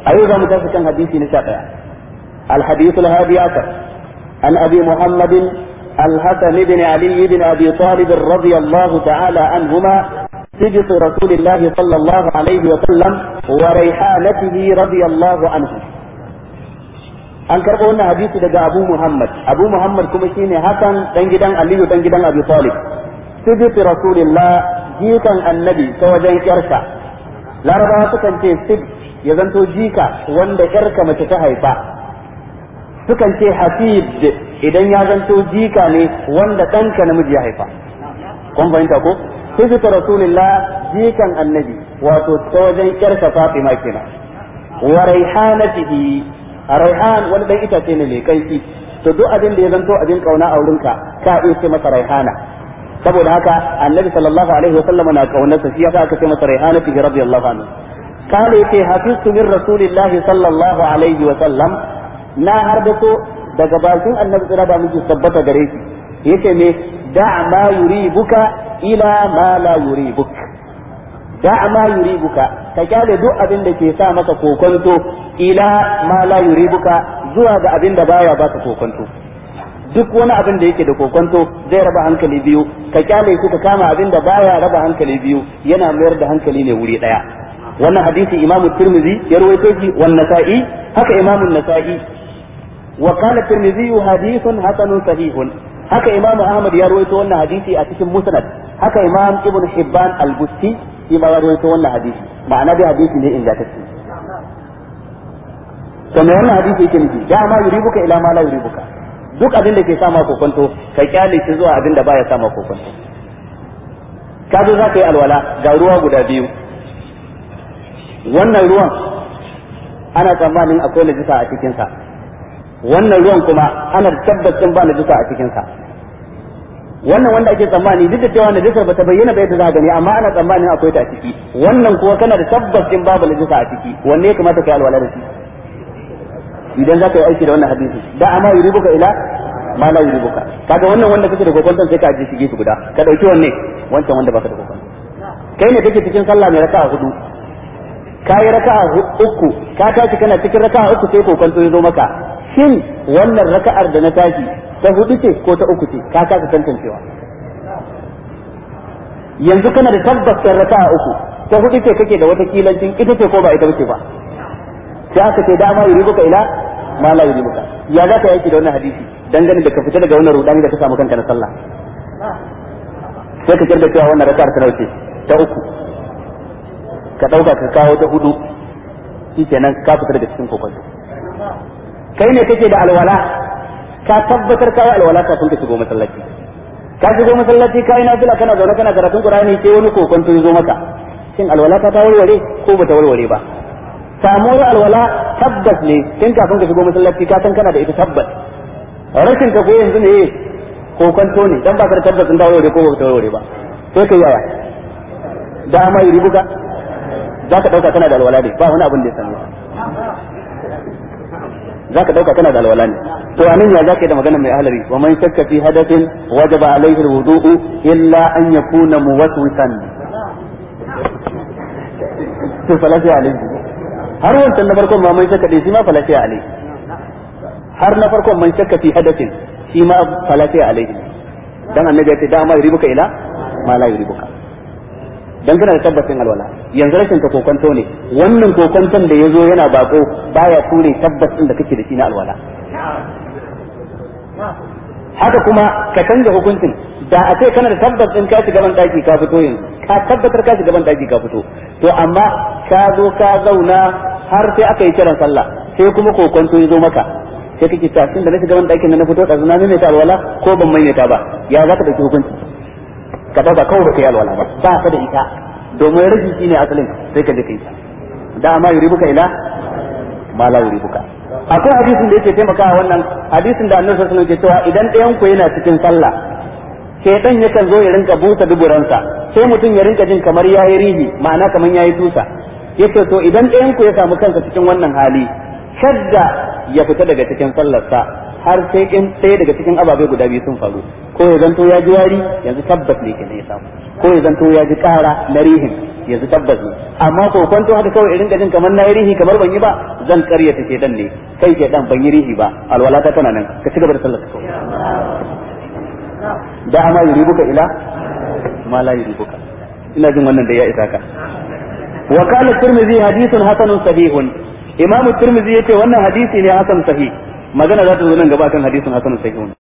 أيضا متفقا حديثي نساء الحديث الهادي عشر عن أبي محمد الحسن بن علي بن أبي طالب رضي الله تعالى عنهما سجط رسول الله صلى الله عليه وسلم وريحانته رضي الله عنه an karɓo wannan hadisi daga Abu Muhammad Abu Muhammad kuma shine Hassan dan gidan Aliyu dan gidan Abi Talib sibit Rasulullah jikan annabi ta wajen yarsa Larabawa sukan ce sib ya zanto jika wanda yarka mace ta haifa sukan ce hafid idan ya zanto jika ne wanda ɗanka namiji ya haifa kun fahimta ko sibit Rasulullah jikan annabi wato ta wajen yarsa Fatima kenan wa raihanatihi a raihan wani dan itace ne mai kaifi to duk abin da ya zanto abin kauna a wurinka ka iya ce masa raihana saboda haka annabi sallallahu alaihi wa sallam na kaunarsa shi yasa aka ce masa raihana fi radiyallahu anhu kale yace hafiztu min rasulillahi sallallahu alaihi wa sallam na harbato daga bakin annabi tsira da miki tabbata gare shi yace me da ma yuribuka ila ma la yuribuk da ma yuribuka ka kyale duk abin da ke sa maka kokonto ila ma la yuribuka zuwa ga abin da baya baka kokonto duk wani abin da yake da kokonto zai raba hankali biyu ka kyale shi ka kama abin da baya raba hankali biyu yana mayar da hankali ne wuri daya wannan hadisi imamu tirmidhi ya rawaito shi wan nasa'i haka imamu nasa'i wa qala tirmidhi hadithun hasanun sahihun haka imamu ahmad ya rawaito wannan hadisi a cikin musnad haka imam ibn hibban al-busti shi ma ya rawaito wannan hadisi ma'ana dai hadisi ne ingantacce to me wannan hadisi yake nufi da ma yuribuka ila ma la yuribuka duk abin da ke sama kokonto ka kyale shi zuwa abin da baya sama kokonto ka zo za ka yi alwala ga ruwa guda biyu wannan ruwan ana tsammanin akwai najisa a cikinsa wannan ruwan kuma ana tabbacin ba najisa a cikinsa wannan wanda ake tsammani duk da cewa najisar bata bayyana bai da za gani amma ana tsammanin akwai ta a ciki wannan kuwa kana da tabbacin babu najisa a ciki wanne ya kamata kai alwala da shi idan za ka yi aiki da wannan hadisi da amma yuribuka ila ma la yuribuka kaga wannan wanda kake da kokonton sai ka aje shi gefe guda ka dauki wanne wancan wanda baka da kokonton kai ne kake cikin sallah mai raka'a hudu ka yi raka'a uku ka tashi kana cikin raka'a uku sai kokonto ya zo maka shin wannan raka'ar da na tashi ta hudu ce ko ta uku ce ka kasa tantancewa yanzu kana da tabbacin raka'a uku ta hudu ce kake da wata kilancin ita ce ko ba ita ce ba sai aka ce dama yuribuka ila ma la yuribuka ya za ka yaki da wannan hadisi dangane da ka fita daga wannan rudani da ka samu kanka na sallah sai ka kirda cewa wannan raka'ar ta nauce ta uku ka dauka ka kawo ta hudu shikenan ka fita daga cikin kokonto kai ne kake da alwala ka tabbatar ka yi alwala kafin ka shigo masallaci ka shigo masallaci ka yi nafila kana zaune kana karatun qur'ani sai wani kokonto ya zo maka shin alwala ta ta warware ko bata warware ba samuwar alwala tabbas ne tun kafin ka shigo masallaci ka san kana da ita tabbas rashin ka ko yanzu ne kokonto ne dan ba ka da tabbas din ta warware ko bata warware ba sai ka yaya da ma yi ribuka za ka dauka kana da alwala ne ba wani abin da ya same za ka dauka kana da alwala ne to anan ya zaka yi da magana mai ahlari wa man shakka fi hadathin wajaba alaihi alwudu'u illa an yakuna muwaswisan to falafi alaihi har wancan na farkon ma man shakka dai shi ma falafi alaihi har na farkon man shakka fi hadathin shi ma falafi alaihi dan annabi ya ce da ma yuribuka ila ma la yuribuka dan kana da tabbacin alwala yanzu rashin ka kokonto ne wannan kokonton da yazo yana bako baya ture tabbacin da kake da shi na alwala haka kuma ka canza hukuncin da a ce kana da tabbacin ka shiga ban daki ka fito yanzu ka tabbatar ka shiga ban daki ka fito to amma ka zo ka zauna har sai aka yi kiran sallah sai kuma kokonto ya zo maka sai kake ta tun da na shiga ban dakin na fito da zuna ne ta alwala ko ban maimaita ba ya za ka dauki hukunci ka dauka kawai ba kai alwala ba ba ka da ita domin rage shi ne asalin sai ka je kai da ma yuribuka ila ma la yuribuka akwai hadisin da yake taimakawa wannan hadisin da annabi sallallahu alaihi wasallam ke cewa idan ɗayan ku yana cikin sallah shaytan yakan zo ya rinka buta duburansa sai mutum ya rinka jin kamar yayi rihi ma'ana kamar yayi tusa yace to idan ɗayan ku ya samu kansa cikin wannan hali shadda ya fita daga cikin sallarsa har sai in ɗaya daga cikin ababai guda biyu sun faru ko ya zanto ya ji wari yanzu tabbas ne kenan ya samu ko ya zanto ya ji kara na rihin yanzu tabbas ne amma ko kwanto haka kawai irin jin kamar na yi rihi kamar ban yi ba zan karyata ke dan ne kai ke dan ban yi rihi ba alwala ta tana nan ka ci gaba da sallar kawai da ama yuribuka ila ma la yuribuka ina jin wannan da ya isa ka wa qala tirmidhi hadithun hasanun sahihun imam tirmidhi yace wannan hadisi ne hasan sahih magana za ta zo nan gaba kan hadisin hasanun sahihun